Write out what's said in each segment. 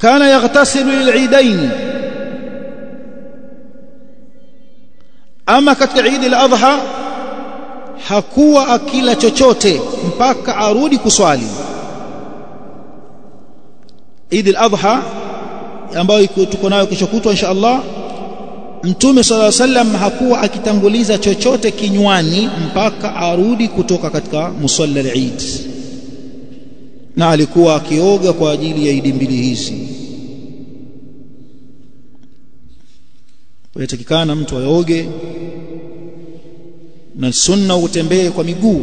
kana yaghtasilu lil'idain ama katika Eid al-Adha hakuwa akila chochote mpaka arudi kuswali Eid al-Adha ambayo tuko nayo kesho kutwa insha Allah Mtume صلى الله عليه وسلم hakuwa akitanguliza chochote kinywani mpaka arudi kutoka katika musalla al-Eid na alikuwa akioga kwa ajili ya idi mbili hizi yatakikana mtu aoge na sunna utembee kwa miguu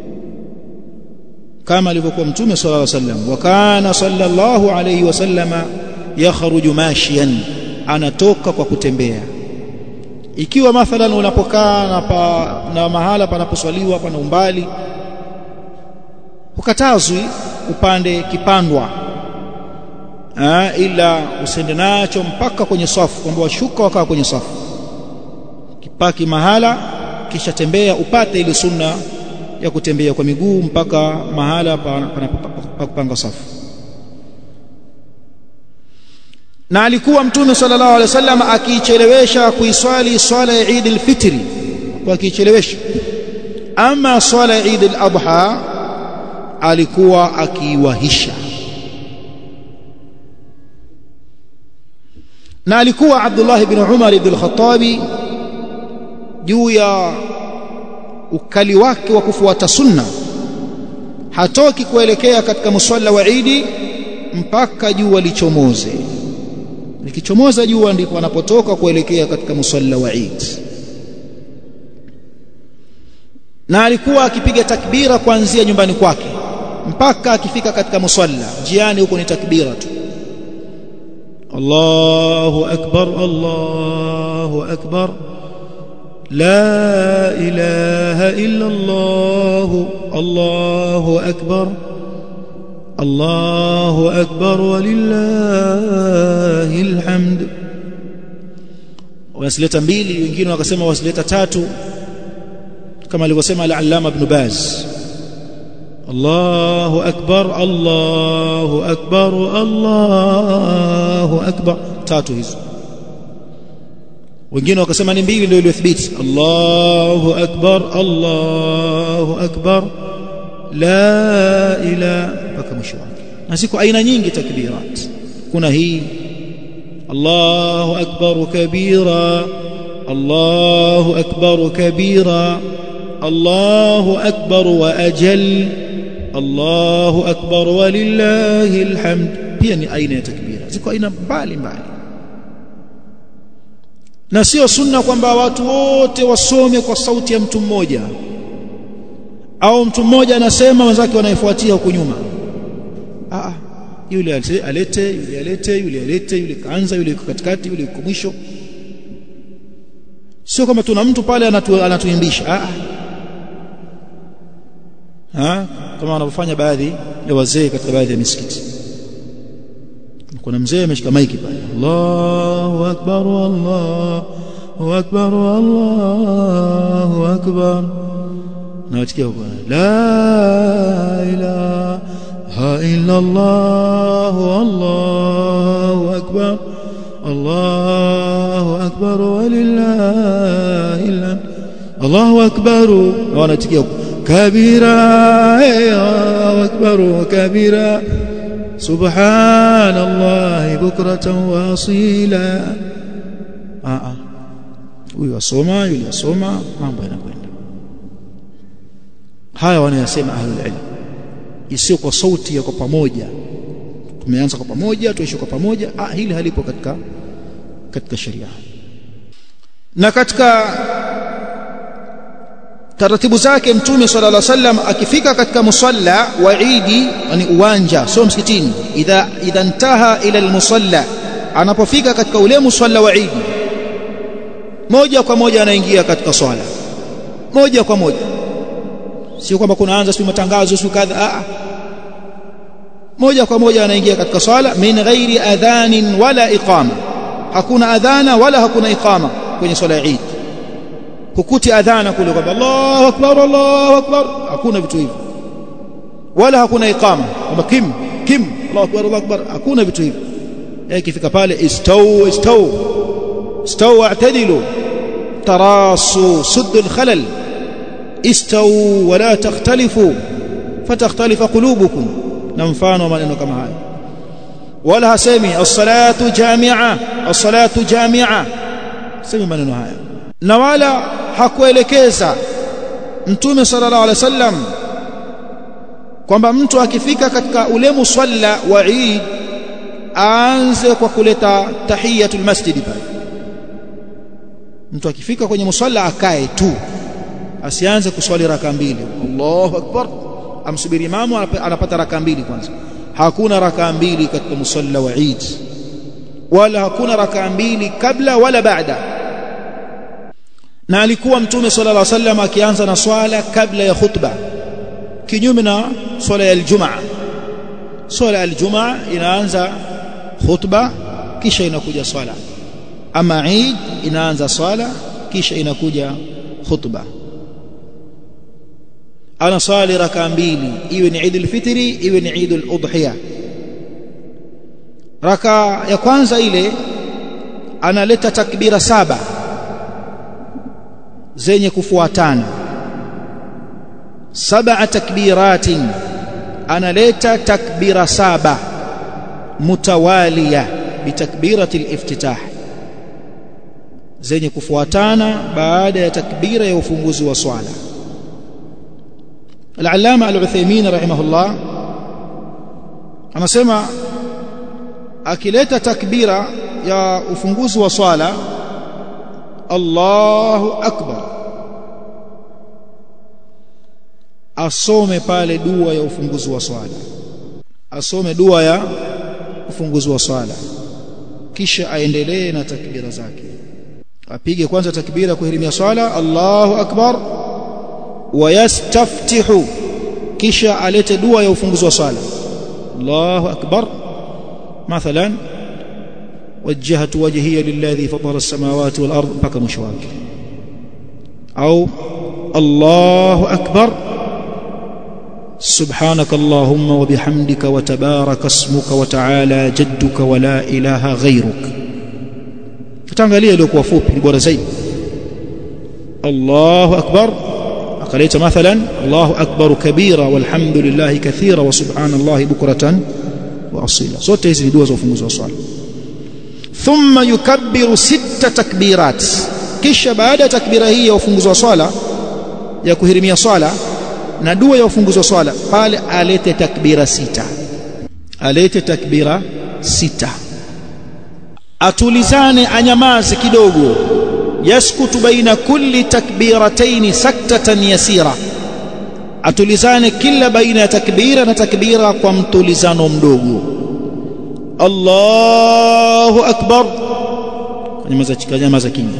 kama alivyokuwa mtume sallallahu alaihi wasallam wa kana sallallahu alaihi wasallama yakhruju mashiyan anatoka kwa kutembea ikiwa mathalan unapokaa na, pa, na mahala panaposwaliwa pana umbali ukatazwi upande kipandwa ha, ila usende nacho mpaka kwenye safu kwamba washuka wakaa kwenye safu kipaki mahala kisha tembea upate ile sunna ya kutembea kwa miguu mpaka mahala pa kupanga safu na alikuwa mtume sallallahu alaihi wasallam akiichelewesha kuiswali swala ya Eid al-Fitri kwa akiichelewesha ama swala ya Eid al-Adha alikuwa akiiwahisha na alikuwa Abdullah ibn Umar ibn al-Khattab juu ya ukali wake wa kufuata sunna hatoki kuelekea katika musalla wa Eid mpaka jua lichomoze likichomoza jua ndipo anapotoka kuelekea katika musalla wa Eid na alikuwa akipiga takbira kuanzia nyumbani kwake mpaka akifika katika musalla njiani huko ni takbira tu Allahu akbar Allahu akbar لا إله إلا الله الله أكبر الله أكبر ولله الحمد wasileta mbili wengine wakasema wasileta tatu kama alivyosema al-Allama Ibn Baz Allahu akbar Allahu akbar Allahu akbar tatu hizo wengine wakasema ni mbili ndio iliyothibiti Allahu akbar Allahu akbar la ilaha mpaka mwisho wake na ziko aina nyingi takbirat kuna hii Allahu akbar kabira Allahu akbar kabira Allahu akbar wa ajal Allahu akbar walillahi alhamd pia ni aina ya takbira ziko aina mbali mbali na sio sunna kwamba watu wote wasome kwa sauti ya mtu mmoja au mtu mmoja anasema wenzake wanaifuatia huko nyuma ah yule alete yule alete yule alete yule kaanza yule yuko katikati yule yuko mwisho sio kama tuna mtu pale anatu, anatuimbisha ah ah kama wanavyofanya baadhi ya wazee katika baadhi ya misikiti kuna mzee ameshika maiki pale Allahu akbar Allahu akbar Allahu akbar na watikia huko la ilaha illa Allah Allahu akbar Allahu akbar walillahi alhamd Allahu akbar wanatikia huko kabira Allahu akbar kabira سبحان الله بكرة واصيلا آه huyu asoma yule asoma mambo yanakwenda haya wanayasema ahlul ilm isiyo kwa sauti ya kwa pamoja tumeanza kwa pamoja tuishi kwa pamoja ah hili halipo katika katika sheria na katika taratibu zake mtume sallallahu alaihi wasallam akifika katika musalla wa Eid yani uwanja sio msikitini idha idha intaha ila almusalla anapofika katika ule musalla wa Eid moja kwa moja anaingia katika swala moja kwa moja sio kwamba kunaanza sio matangazo sio kadha a moja kwa moja anaingia katika swala min ghairi adhanin wala iqama hakuna adhana wala hakuna iqama kwenye swala ya Eid hukuti adhana kule kwamba Allahu akbar Allahu akbar hakuna vitu hivyo wala hakuna iqama kwamba kim kim Allahu akbar Allahu akbar hakuna vitu hivyo ikifika pale istau istau istau wa'tadilu tarasu suddu al-khalal istau wa la takhtalifu fatakhtalifa qulubukum na mfano wa maneno kama haya wala hasemi as-salatu jami'a as-salatu jami'a semi maneno haya na wala hakuelekeza mtume sallallahu alaihi wasallam kwamba mtu akifika katika ule musalla wa Eid aanze kwa kuleta tahiyatul masjid pale mtu akifika kwenye musalla akae tu asianze kuswali raka mbili Allahu akbar amsubiri imamu anapata raka mbili kwanza hakuna raka mbili katika musalla wa Eid wala hakuna raka mbili kabla wala baada na alikuwa mtume sallallahu alaihi wasallam akianza na swala kabla ya khutba kinyume na swala ya aljumaa swala ya aljumaa inaanza khutba kisha inakuja swala ama Eid inaanza swala kisha inakuja khutba ana swali raka mbili iwe ni Eid al-Fitri iwe ni Eid al-Udhiya raka ya kwanza ile analeta takbira saba zenye kufuatana saba takbiratin analeta takbira saba mutawaliya bitakbirati al-iftitah zenye kufuatana baada ya takbira ya ufunguzi wa swala al-allama al-Uthaymeen rahimahullah anasema akileta takbira ya ufunguzi wa swala Allahu akbar asome pale dua ya ufunguzi wa swala asome dua ya ufunguzi wa swala kisha aendelee na takbira zake apige kwanza takbira kuhirimia swala Allahu akbar wayastaftihu kisha alete dua ya ufunguzi wa swala Allahu akbar مثلا وجهت وجهي للذي فطر السماوات والأرض بكى مشواك أو الله أكبر سبحانك اللهم وبحمدك وتبارك اسمك وتعالى جدك ولا إله غيرك فتنغاليه لك وفوب بورا زي الله أكبر أقليت مثلا الله أكبر كبيرا والحمد لله كثيرا وسبحان الله بكرة وأصيلا zote hizi ni dua za ufunguzi wa swala thumma yukabbiru sita takbirat kisha baada ya takbira hii ya ufunguzi wa swala ya kuhirimia swala na dua ya ufunguzi wa swala pale alete takbira sita alete takbira sita atulizane anyamaze kidogo yaskutu baina kulli takbirataini saktatan yasira atulizane kila baina ya takbira na takbira kwa mtulizano mdogo Allahu akbar nyamaza nyamaza kimya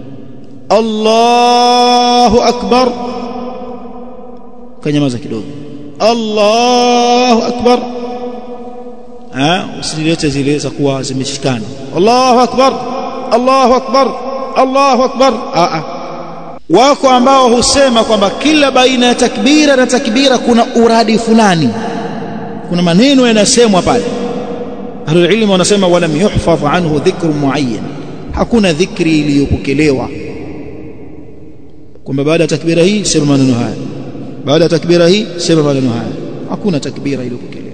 Allahu akbar kanyamaza kidogo Allahu akbar ah usilete zile za kuwa zimeshikana Allahu akbar Allahu akbar Allahu akbar ah ah wako ambao husema kwamba kila baina ya takbira na takbira kuna uradi fulani kuna maneno yanasemwa pale ahlul ilm wanasema walam yuhfadh anhu dhikru muayyan hakuna dhikri iliyopokelewa kwamba baada ya takbira hii sema maneno haya baada ya takbira hii sema maneno haya hakuna takbira iliyopokelewa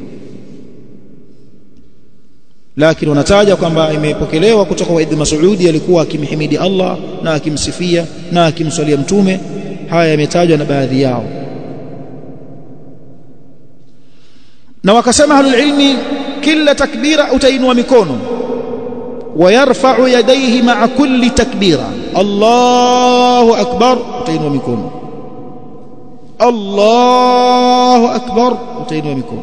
lakini wanataja kwamba imepokelewa kutoka kwa Ibn Mas'udi alikuwa akimhimidi Allah na akimsifia na akimswalia mtume haya yametajwa na baadhi yao na wakasema ahlul ilmi kila takbira utainua mikono ويرفع يديه مع كل تكبيره الله اكبر utainua mikono الله اكبر utainua mikono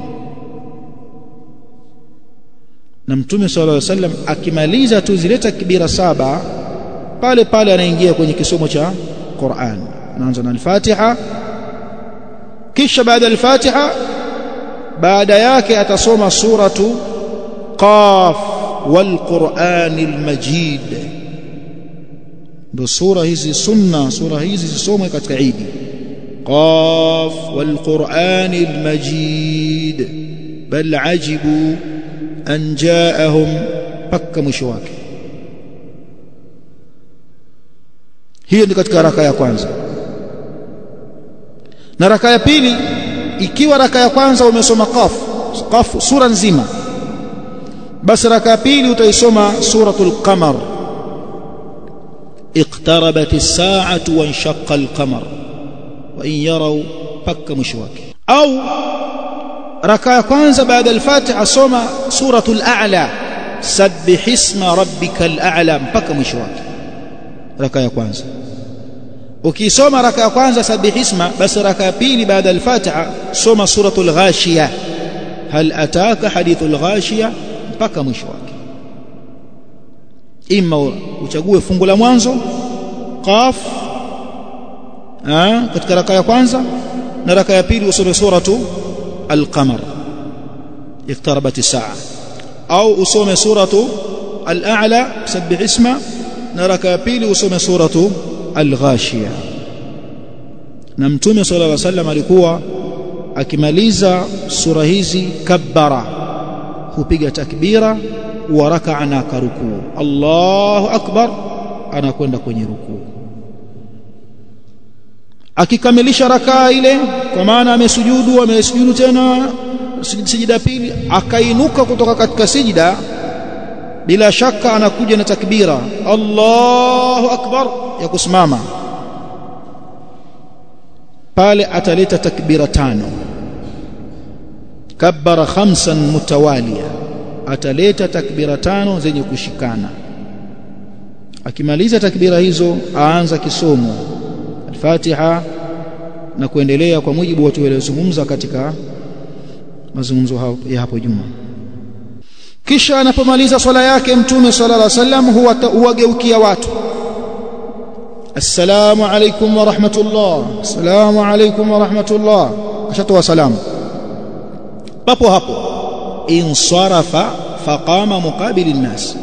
na mtume sallallahu alaihi wasallam akimaliza tu zile takbira saba pale pale anaingia kwenye kisomo cha Qur'an anaanza na al-Fatiha kisha baada al-Fatiha baada yake atasoma suratu Qaf wal Qur'anil Majid ndio sura hizi sunna sura hizi zisomwe katika Eid Qaf wal Qur'anil Majid bal ajibu أن جاءهم mpaka mwisho wake hiyo ni katika raka ya kwanza na raka ya pili ikiwa raka ya kwanza umesoma qaf qaf sura nzima basi raka ya pili utaisoma suratul qamar اقتربت الساعة وانشق القمر وإن يروا بك مشواك أو ركع كwanza بعد الفاتحة سوما سورة الأعلى سبح اسم ربك الأعلى بك مشواك ركع كwanza ukisoma raka ya kwanza sabih isma basi raka ya pili baada al-fatiha soma suratul ghashiya hal ataka hadithul ghashiya mpaka mwisho wake ima uchague fungu la mwanzo qaf katika raka ya kwanza na raka ya pili usome suratu al-qamar iqtarabat as-sa'a au usome suratu al-a'la sabbih isma na raka ya pili usome suratu al-ghashiya na mtume sallallahu alaihi wasallam alikuwa akimaliza sura hizi kabbara hupiga takbira wa raka'a na karukuu Allahu akbar anakwenda kwenye rukuu akikamilisha rakaa ile kwa maana amesujudu amesujudu tena sijida pili akainuka kutoka katika sijida bila shaka anakuja na takbira Allahu akbar ya kusimama pale ataleta takbira tano kabbara khamsan mutawaliya ataleta takbira tano zenye kushikana akimaliza takbira hizo aanza kisomo al-Fatiha na kuendelea kwa mujibu wa tuliozungumza katika mazungumzo ya hapo juma kisha anapomaliza swala yake mtume sallallahu alaihi wasallam huwa huwageukia watu assalamu alaikum wa rahmatullah assalamu alaikum wa rahmatullah kashatoa salamu papo hapo insarafa faqama muqabili nnas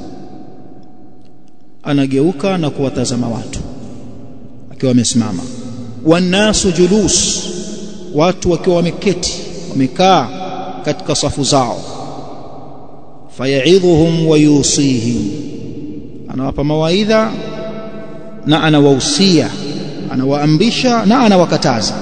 anageuka na kuwatazama watu akiwa amesimama wannasu julus watu wakiwa wameketi wamekaa katika safu zao fayaidhuhum wa yusihim anawapa mawaidha na anawahusia anawaamrisha na anawakataza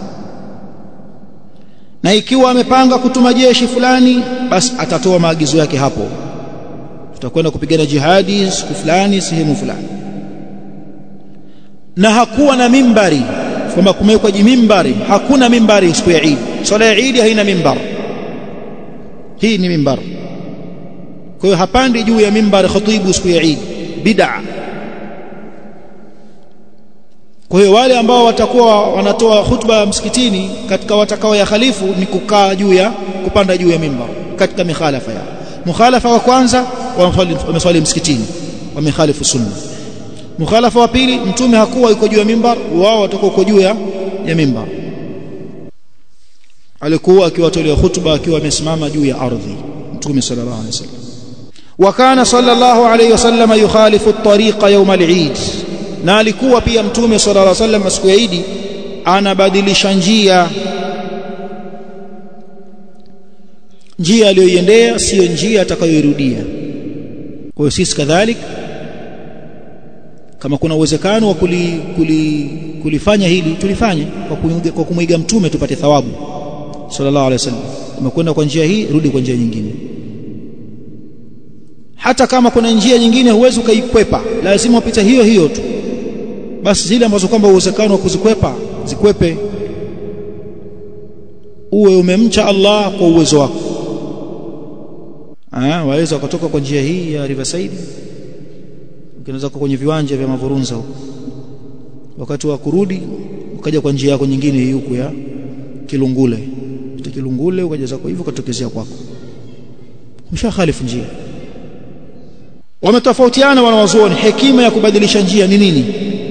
na ikiwa amepanga kutuma jeshi fulani basi atatoa maagizo yake hapo tutakwenda kupigana jihadi siku fulani sehemu fulani na hakuwa na mimbari kwamba kumewekwa jimimbari hakuna mimbari siku ya Eid swala ya Eid haina mimbar hii ni mimbar kwa hiyo hapandi juu ya mimbar khatibu siku ya Eid bid'a kwa hiyo wale ambao watakuwa wanatoa khutba msikitini katika watakao ya khalifu ni kukaa juu ya kupanda juu ya mimbar katika mikhalafa yao mukhalafa wa kwanza wameswali msikitini wamekhalifu sunna mukhalafa wa pili mtume hakuwa yuko juu ya mimbar wao watakuwa uko juu ya ya mimbar alikuwa akiwatolea khutba akiwa amesimama juu ya ardhi mtume sallallahu alaihi wasallam وكان صلى الله عليه وسلم يخالف الطريق يوم العيد na alikuwa pia mtume sallallahu alaihi wasallam siku ya Eid anabadilisha njia njia aliyoiendea sio njia atakayoirudia kwa hiyo sisi kadhalik kama kuna uwezekano wa kuli, kuli, kulifanya hili tulifanye kwa kumwiga, kwa kumwiga mtume tupate thawabu sallallahu alaihi wasallam umekwenda kwa njia hii rudi kwa njia nyingine hata kama kuna njia nyingine huwezi ukaikwepa lazima upite hiyo hiyo tu basi zile ambazo kwamba uwezekano wa kuzikwepa zikwepe uwe umemcha Allah kwa uwezo wako ah waweza kutoka kwa njia hii ya Riverside ukianza kwenye viwanja vya Mavurunza huko wakati wa kurudi ukaja kwa njia yako nyingine hii huku ya Kilungule kutoka Kilungule ukaja zako hivyo katokezea kwako umshakhalifu njia wametofautiana wanawazuoni hekima ya kubadilisha njia ni nini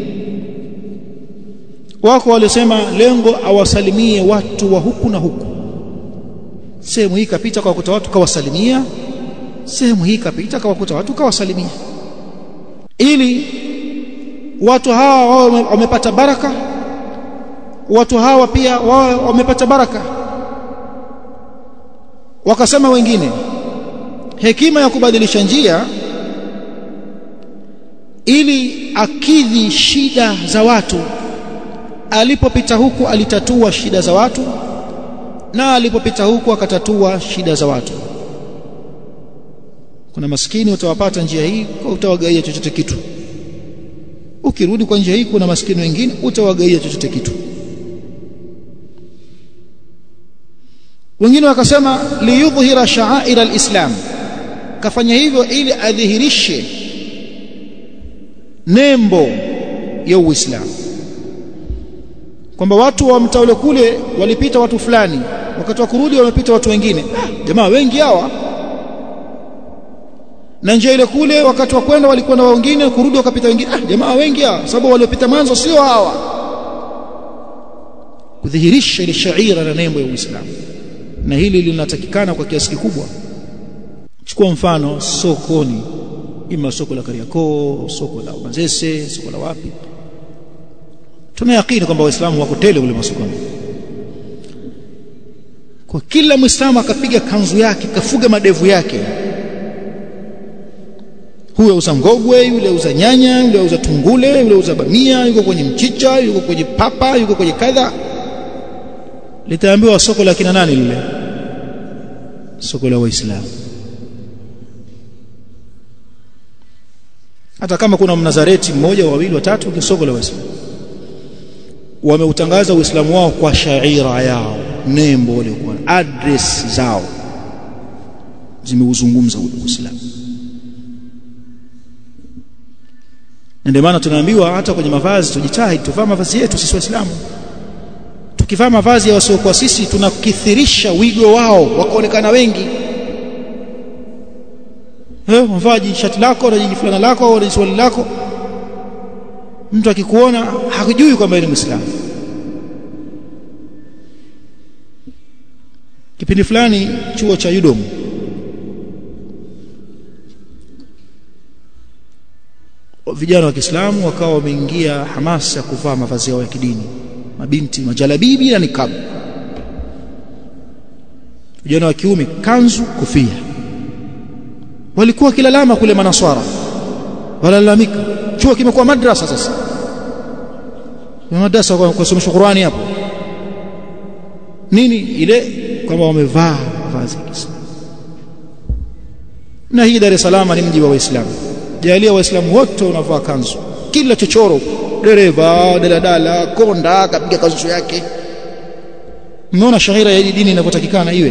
wako walisema lengo awasalimie watu wa huku na huku sehemu hii kapita kwa kuta watu kawasalimia sehemu hii kapita kwa kuta watu kawasalimia ili watu hawa wao wamepata baraka watu hawa pia wao wamepata baraka wakasema wengine hekima ya kubadilisha njia ili akidhi shida za watu alipopita huku alitatua shida za watu na alipopita huku akatatua shida za watu kuna maskini utawapata njia hii kwa utawagaia chochote kitu ukirudi kwa njia hii kuna maskini wengine utawagaia chochote kitu wengine wakasema liyudhhira sha'air alislam kafanya hivyo ili adhihirishe nembo ya uislamu kwamba watu wa mtaa ule kule walipita watu fulani wakati wa kurudi wamepita watu wengine ah, jamaa wengi hawa na njia ile kule wakati wa kwenda walikuwa na wengine kurudi wakapita wengine ah, jamaa wengi hawa sababu waliopita mwanzo sio hawa kudhihirisha ile shaira na nembo ya Uislamu na hili linatakikana kwa kiasi kikubwa chukua mfano sokoni ima soko la Kariakoo soko la Manzese soko la wapi tunayakini kwamba waislamu wako tele kule masokoni kwa kila muislamu akapiga kanzu yake kafuga madevu yake huyo auza ngogwe yule auza nyanya yule auza tungule yule auza bamia yuko kwenye mchicha yuko kwenye papa yuko kwenye kadha litaambiwa soko la kina nani lile soko la waislamu hata kama kuna mnazareti mmoja wawili watatu ni soko la waislamu wameutangaza uislamu wao kwa shaira yao nembo waliokuwa address zao zimeuzungumza uislamu ndio maana tunaambiwa hata kwenye mavazi tujitahidi tuvaa mavazi yetu sisi waislamu tukivaa mavazi ya wasiokuwa sisi tunakithirisha wigo wao wakaonekana wengi eh mvaji shati lako na jiji fulana lako au swali lako mtu akikuona hakujui kwamba ni muislamu kipindi fulani chuo cha Udom vijana wa Kiislamu wakawa wameingia hamasa ya kuvaa mavazi yao ya kidini mabinti majalabibi na nikabu vijana wa kiume kanzu kofia walikuwa kilalama kule manaswara walalamika chuo kimekuwa madrasa sasa madrasa kwa kusomesha Qur'ani hapo nini ile kwamba wamevaa mavazi ya Kiislamu na hii Dar es Salaam ni mji wa Waislamu jalia waislamu wote wanavaa kanzu kila chochoro dereva daladala konda kapiga kanzu yake mmeona shahira ya dini inavyotakikana iwe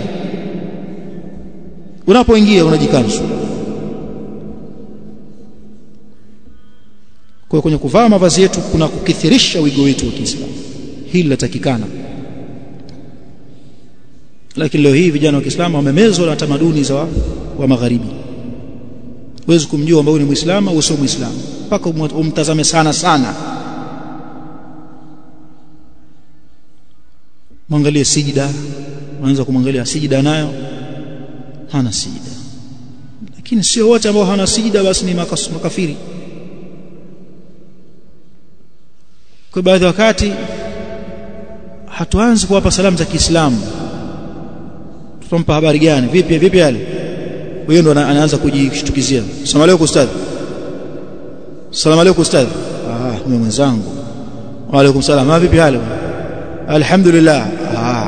unapoingia unajikanzu kwa kwenye kuvaa mavazi yetu kuna kukithirisha wigo wetu wa Kiislamu hili linatakikana lakini leo hii vijana wa Kiislamu wamemezwa na tamaduni za wa, wa magharibi huwezi kumjua kwamba ni muislamu au sio muislamu mpaka umtazame sana sana mwangalie sijida unaanza kumwangalia sijida nayo hana sijida lakini sio wote ambao hana sijida basi ni makafiri kwa baadhi wakati hatuanzi kuwapa salamu za Kiislamu tutampa habari gani vipi vipi yale huyo ndo anaanza kujishtukizia asalamu alaykum ustadh asalamu alaykum ustadh ah mimi mwenzangu wa alaykum salam ah vipi hali alhamdulillah ah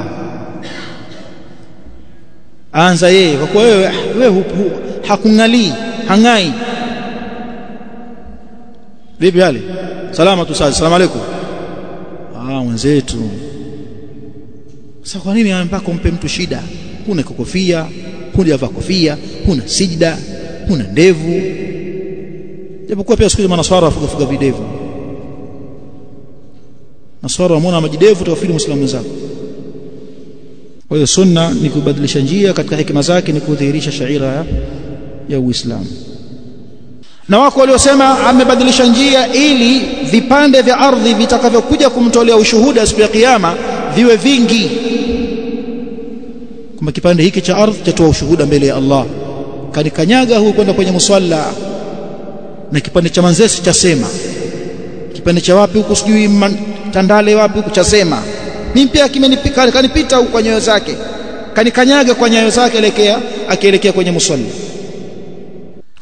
anza yeye kwa kuwa wewe wewe hakungalii hangai vipi hali salama tu sasa asalamu alaykum ah mwenzetu sasa kwa nini mpaka umpe mtu shida kuna kofia hujavaa kofia huna sijda huna ndevu japokuwa pia siku hizi manaswara wafuga fuga videvu naswara wamwona majidevu utawafili muislamu wenzako kwa hiyo sunna ni kubadilisha njia katika hikima zake ni kudhihirisha shaira ya, ya Uislamu na wako waliosema amebadilisha njia ili vipande vya ardhi vitakavyokuja kumtolea ushuhuda siku ya kiyama viwe vingi kwamba kipande hiki cha ardhi chatoa ushuhuda mbele ya Allah kanikanyaga huko kwenda kwenye musalla na kipande cha manzesi chasema kipande cha wapi huko sijui tandale wapi huko chasema mimi pia kimenipika kanipita huko kwa nyayo zake kanikanyaga kwa nyayo zake elekea akielekea kwenye musalla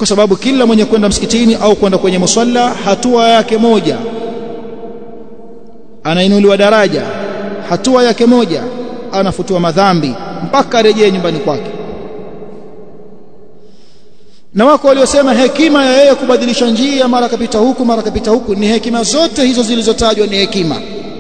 kwa sababu kila mwenye kwenda msikitini au kwenda kwenye musalla hatua yake moja anainuliwa daraja hatua yake moja anafutiwa madhambi mpaka arejee nyumbani kwake na wako waliosema hekima ya yeye kubadilisha njia mara kapita huku mara kapita huku ni hekima zote hizo zilizotajwa ni hekima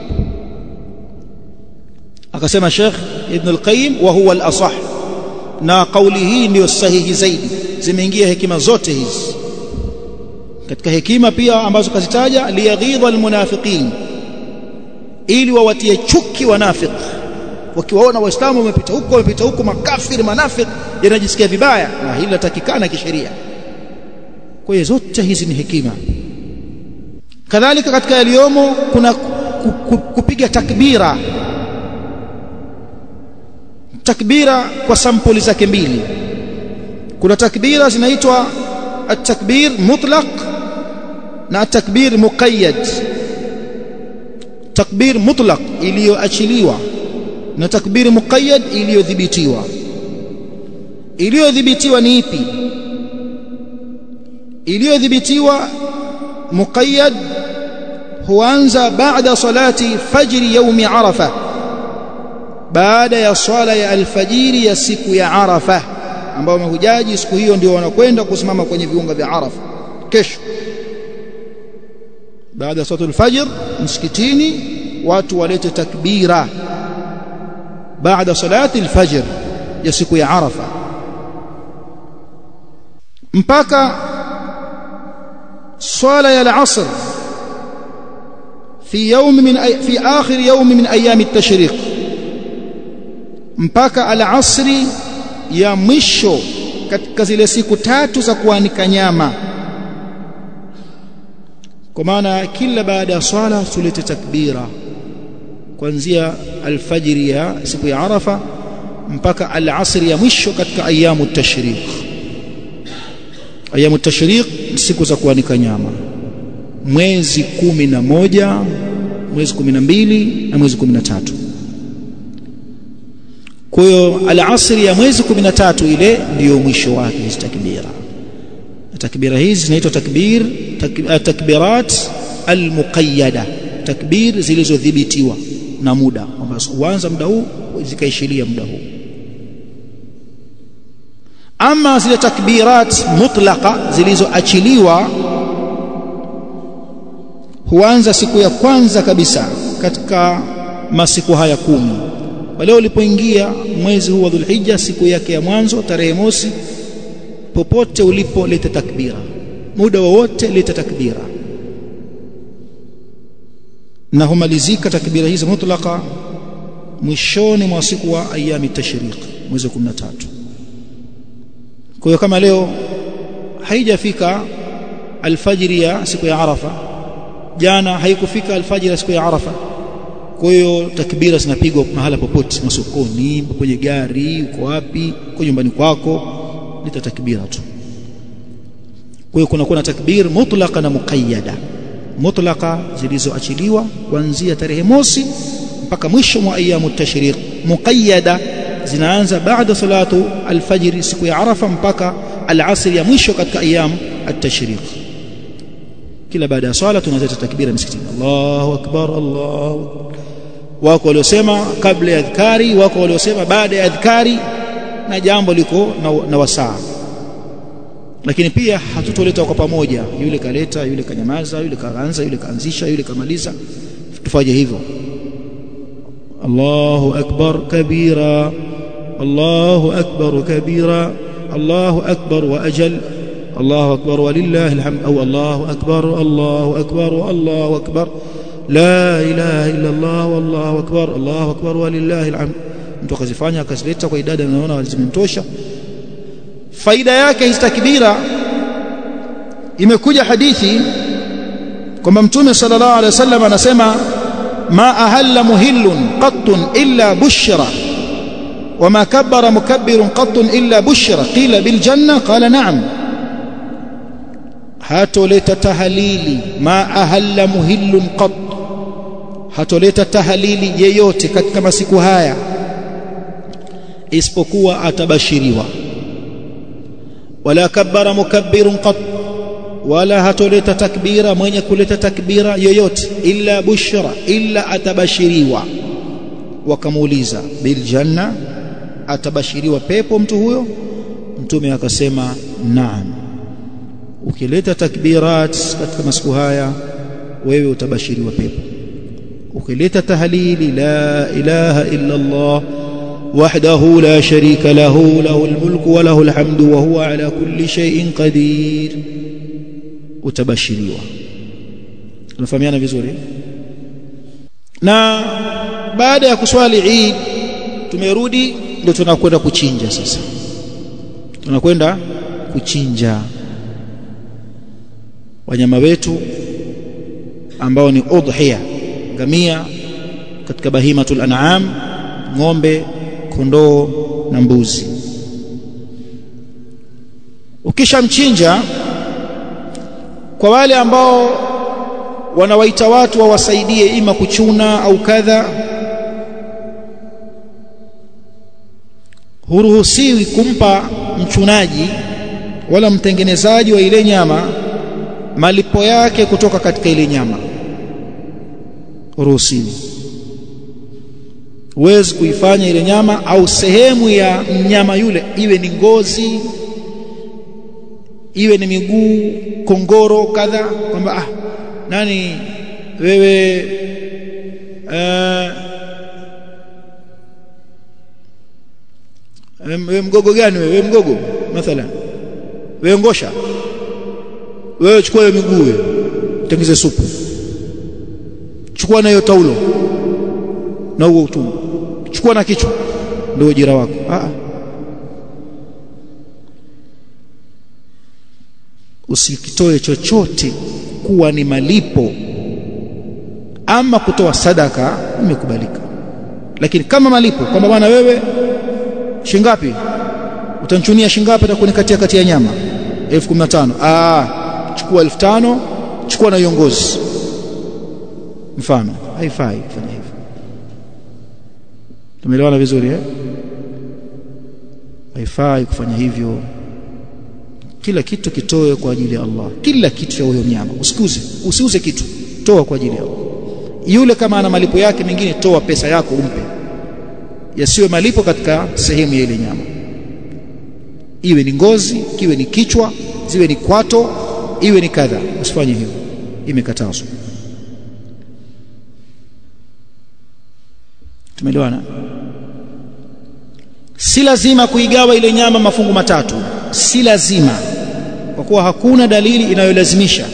akasema Sheikh Ibn al-Qayyim wa huwa al-asah na kauli hii ndiyo sahihi zaidi zimeingia hekima zote hizi katika hekima pia ambazo kazitaja liyaghidha almunafiqin ili wawatie chuki wanafiki wakiwaona waislamu wamepita huko wamepita huko makafiri manafiki yanajisikia vibaya na hili latakikana kisheria kwa hiyo zote hizi ni hekima kadhalika katika yaliyomo kuna kupiga takbira takbira kwa sampuli zake mbili kuna takbira zinaitwa at-takbir mutlaq na at-takbir muqayyad takbir mutlaq iliyoachiliwa na takbir muqayyad iliyodhibitiwa iliyodhibitiwa ni ipi iliyodhibitiwa muqayyad huanza baada salati fajri yaumi arafa baada ya swala ya alfajiri ya siku ya arafa ambao mahujaji siku hiyo ndio wanakwenda kusimama kwenye viunga vya arafa kesho baada ya salatul fajr msikitini watu walete takbira baada salati alfajr ya siku ya arafa mpaka swala ya al-asr في يوم من أي في آخر يوم من أيام التشريق mpaka al-asri ya mwisho katika zile siku tatu za kuanika nyama kwa maana kila baada ya swala tulete takbira kuanzia alfajiri ya siku ya arafa mpaka al-asri ya mwisho katika ayamu tashriq ayamu tashriq siku za kuanika nyama mwezi kumi na moja mwezi kumi na mbili na mwezi kumi na tatu kwa hiyo alasri ya mwezi 13 ile ndiyo mwisho wake hizi takbira takbira hizi zinaitwa takbir takbirat almuqayyada takbir zilizodhibitiwa na muda kwamba huanza muda huu zikaishilia muda huu ama zile takbirat mutlaqa zilizoachiliwa huanza siku ya kwanza kabisa katika masiku haya kumi pale ulipoingia mwezi huu wa Dhulhijja siku yake ya mwanzo tarehe mosi popote ulipo leta takbira muda wowote leta takbira na humalizika takbira hizi mutlaka mwishoni mwa siku wa ayami tashriq mwezi 13 kwa hiyo kama leo haijafika alfajiri ya siku ya Arafa jana haikufika alfajiri ya siku ya Arafa kwa hiyo takbira zinapigwa mahala popote masokoni kwenye gari uko wapi kwa nyumbani kwako leta takbira tu kwa hiyo kuna kuna takbir mutlaqa na muqayyada mutlaqa zilizoachiliwa kuanzia tarehe mosi mpaka mwisho mwa ayamu tashriq muqayyada zinaanza baada salatu alfajiri siku ya arafa mpaka alasri ya mwisho katika ayamu at-tashriq kila baada ya swala tunaleta takbira msikitini Allahu akbar Allahu akbar wako waliosema kabla ya adhkari wako waliosema baada ya adhkari na jambo liko na, na wasaa lakini pia hatutoleta kwa pamoja yule kaleta yule kanyamaza yule kaanza yule kaanzisha yule kamaliza tufanye hivyo Allahu akbar kabira Allahu akbar kabira Allahu akbar wa ajal الله أكبر ولله الحمد أو الله أكبر الله أكبر الله أكبر لا إله إلا الله والله أكبر الله أكبر ولله الحمد mtu akazifanya akazileta kwa idadi anaona zimemtosha faida yake hizi takbira imekuja hadithi kwamba mtume sallallahu alaihi wasallam anasema ma ahalla muhillun qattun illa bushra wama kabbara mukabbirun qattun illa bushra qila bil janna qala na'am hatoleta tahalili ma ahalla muhillun qat hatoleta tahalili yeyote katika masiku haya isipokuwa atabashiriwa wala kabbara mukabbirun qat wala hatoleta takbira mwenye kuleta takbira yoyote illa bushra illa atabashiriwa wakamuuliza bil janna atabashiriwa pepo mtu huyo mtume akasema naam ukileta takbirat katika masiku haya wewe utabashiriwa pepo ukileta tahlili la ilaha illa Allah wahdahu la sharika lahu lahu almulku wa lahu alhamdu wa huwa ala kulli shay'in qadir utabashiriwa tunafahamiana vizuri na baada ya kuswali Eid tumerudi ndio tunakwenda kuchinja sasa tunakwenda kuchinja wanyama wetu ambao ni udhiya ngamia katika bahimatul an'am ng'ombe kondoo na mbuzi ukishamchinja kwa wale ambao wanawaita watu wawasaidie ima kuchuna au kadha huruhusiwi kumpa mchunaji wala mtengenezaji wa ile nyama malipo yake kutoka katika ile nyama huruhusiwi huwezi kuifanya ile nyama au sehemu ya mnyama yule iwe ni ngozi iwe ni miguu kongoro kadha kwamba ah nani wewe uh, wewe mgogo gani wewe mgogo mathalan wewe ngosha wewe chukua hiyo miguu wewe tengeze supu chukua na hiyo taulo na huo utumbo chukua na kichwa ndio ujira wako ah usikitoe chochote kuwa ni malipo ama kutoa sadaka imekubalika lakini kama malipo kwamba bwana wewe shingapi utanchunia shingapi atakunikatia kati ya nyama 1015 ah chukua 1500 chukua na iongozi mfano haifai kufanya hivyo tumeelewana vizuri eh haifai kufanya hivyo kila kitu kitoe kwa ajili ya Allah kila kitu cha huyo mnyama usikuze usiuze kitu toa kwa ajili ya Allah yule kama ana malipo yake mengine toa pesa yako umpe yasiwe malipo katika sehemu ya ile nyama iwe ni ngozi kiwe ni kichwa ziwe ni kwato iwe ni kadha usifanye hivyo imekatazwa tumeelewana si lazima kuigawa ile nyama mafungu matatu si lazima kwa kuwa hakuna dalili inayolazimisha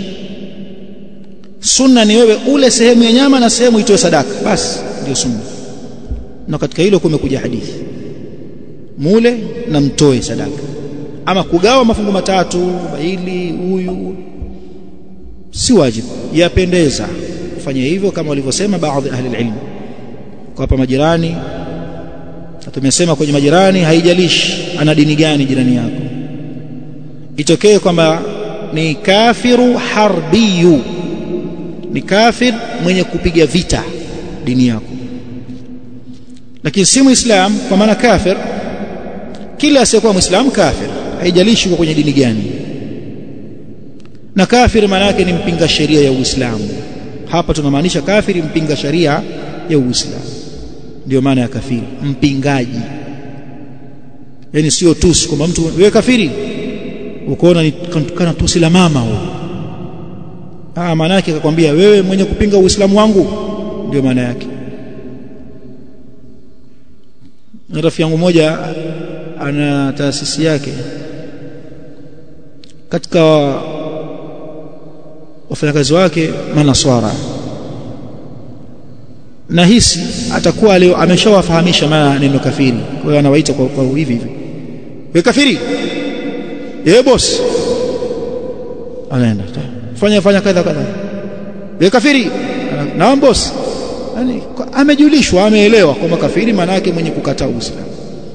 sunna ni wewe ule sehemu ya nyama na sehemu itoe sadaka basi ndio sunna na katika hilo kumekuja hadithi mule na mtoe sadaka ama kugawa mafungu matatu hili huyu si wajibu yapendeza kufanya hivyo kama walivyosema baadhi ahli ilmu kwa hapa majirani tumesema kwenye majirani haijalishi ana dini gani jirani yako itokee kwamba ni kafiru harbiyu ni kafir mwenye kupiga vita dini yako lakini si muislam kwa maana kafir kila asiyekuwa muislam kafir haijalishi kwa kwenye dini gani na kafir maana yake ni mpinga sheria ya Uislamu hapa tunamaanisha kafiri mpinga sheria ya Uislamu ndio maana ya kafiri mpingaji yani sio tusi kwamba mtu wewe kafiri ukoona ni kana tusi la mama huo ah maana yake akakwambia wewe mwenye kupinga uislamu wangu ndio maana yake rafiki yangu moja ana taasisi yake katika wafanyakazi wake manaswara nahisi atakuwa leo ameshawafahamisha maana neno kafiri kwa hiyo anawaita kwa, kwa hivi hivi wewe kafiri eh boss anaenda fanya fanya kadha kadha wewe kafiri naam boss yani amejulishwa ameelewa kwamba kafiri maana yake mwenye kukataa uislamu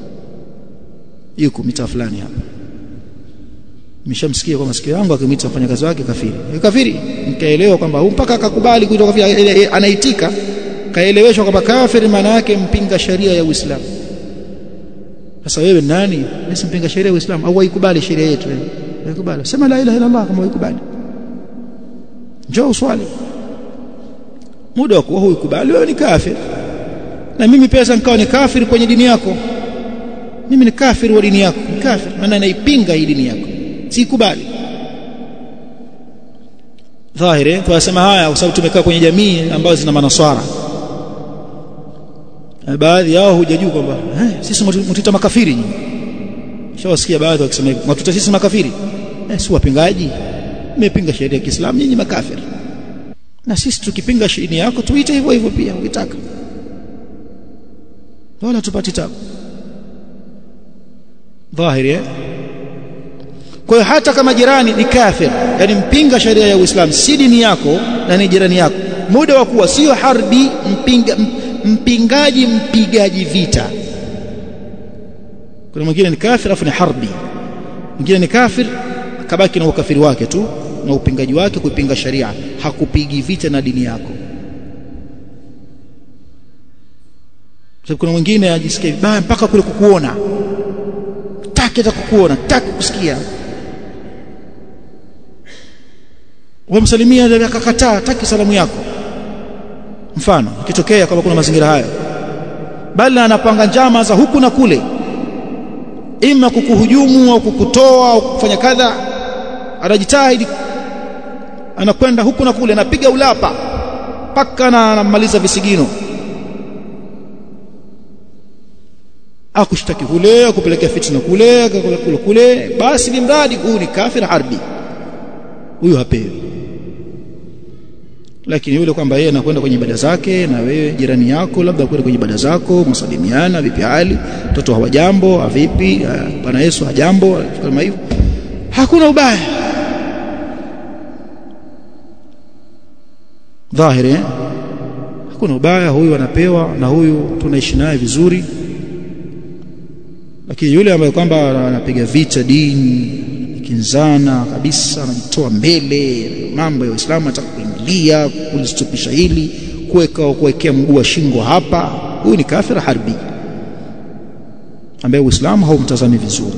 yuko mita fulani hapa nimeshamsikia kwa masikio yangu akimwita mfanyakazi wake kafiri wewe kafiri nikaelewa kwamba mpaka akakubali kuitwa kafiri anaitika kaeleweshwa kwamba kafiri maana yake mpinga sharia ya Uislamu sasa wewe nani basi mpinga sheria ya Uislamu au waikubali sheria yetu waikubali sema la ilaha illa Allah kama waikubali njoo uswali muda wa kuwa huikubali wewe ni kafir na mimi pesa nikawa ni kafir kwenye dini yako mimi ni kafir wa dini yako ni kafir maana naipinga hii dini yako sikubali dhahiri tunasema haya kwa sababu tumekaa kwenye jamii ambazo zina manaswara baadhi yao hujajua kwamba eh, sisi mtuita makafiri nyinyi shawasikia baadhi wakisema hivyo mtuita sisi makafiri eh, si wapingaji mmepinga sheria ya Kiislamu nyinyi makafiri na sisi tukipinga sheria yako tuite hivyo hivyo pia ukitaka wala tupati tabu dhahiri eh? kwa hiyo hata kama jirani ni kafir yani mpinga sheria ya Uislamu si dini yako na ni jirani yako muda wa kuwa sio harbi mpinga mpingaji mpigaji vita kuna mwingine ni kafir afu ni harbi mwingine ni kafir akabaki na ukafiri wake tu na upingaji wake kuipinga sharia hakupigi vita na dini yako sababu kuna mwingine ajisikia vibaya mpaka kule kukuona taki hata kukuona taki kusikia wamsalimia akakataa taki salamu yako mfano ikitokea kama kuna mazingira hayo bali anapanga njama za huku na kule ima kukuhujumu au kukutoa au kufanya kadha anajitahidi anakwenda huku na kule anapiga ulapa mpaka na anamaliza visigino akushtaki kule akupelekea fitna kule kule kule, kule. basi ni mradi huu ni kafir harbi huyu hapewi lakini yule kwamba yeye anakwenda kwenye ibada zake na wewe jirani yako labda kwenda kwenye ibada zako msalimiana vipi hali mtoto hawajambo vipi bwana Yesu hajambo kama hivyo hakuna ubaya dhahiri hakuna ubaya huyu anapewa na huyu tunaishi naye vizuri lakini yule ambaye kwamba anapiga vita dini kinzana kabisa anajitoa mbele mambo ya Uislamu anataka kuingilia kulistopisha hili kuweka kuwekea mguu wa shingo hapa huyu ni kafir harbi ambaye Uislamu haumtazami vizuri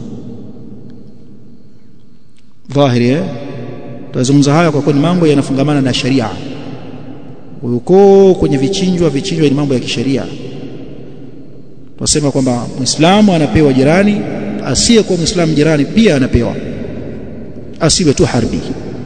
dhahiri eh tutazungumza haya kwa kuwa ni mambo yanafungamana na sharia uko kwenye vichinjwa vichinjwa ni mambo ya kisheria tunasema kwamba muislamu anapewa jirani asiye kwa muislamu jirani pia anapewa asiwe tu harbi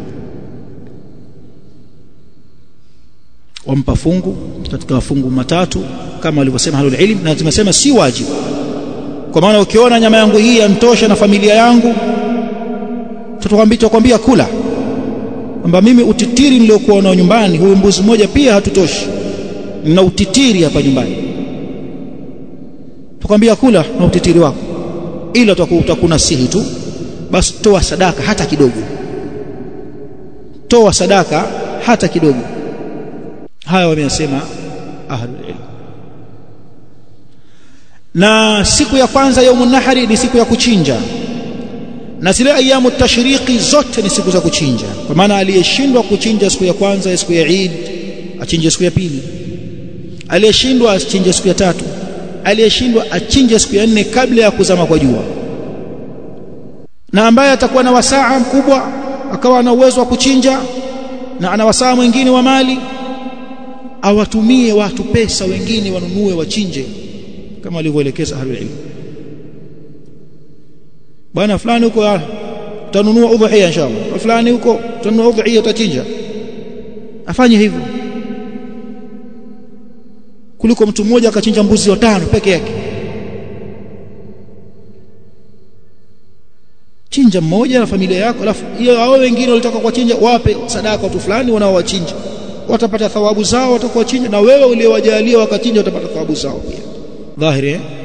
wampa fungu katika mafungu matatu kama walivyosema halul ilm na tumesema si wajibu kwa maana ukiona nyama yangu hii yantosha na familia yangu tutakwambia tutakwambia kula kwamba mimi utitiri niliokuwa nao nyumbani huyu mbuzi mmoja pia hatutoshi na utitiri hapa nyumbani tukwambia kula na utitiri wako ila utakunasihi tu basi toa sadaka hata kidogo toa sadaka hata kidogo haya wameyasema ahlul ilm na siku ya kwanza yaumun nahri ni siku ya kuchinja na zile ayamu tashriki zote ni siku za kuchinja kwa maana aliyeshindwa kuchinja siku ya kwanza ya siku ya Eid achinje siku ya pili aliyeshindwa achinje siku ya tatu aliyeshindwa achinje siku ya nne kabla ya kuzama kwa jua na ambaye atakuwa na wasaa mkubwa akawa na uwezo wa kuchinja na ana wasaa mwingine wa mali awatumie watu pesa wengine wanunue wachinje kama alivyoelekeza ahlul ilm bwana fulani huko utanunua udhuhia inshallah fulani huko utanunua udhuhia utachinja afanye hivyo kuliko mtu mmoja akachinja mbuzi watano peke yake chinja mmoja na familia yako alafu hiyo hao wengine walitaka kuwachinja wape sadaka watu fulani wanaowachinja watapata thawabu zao watakuwa chinja na wewe uliowajalia wakachinja utapata thawabu zao pia dhahiri eh?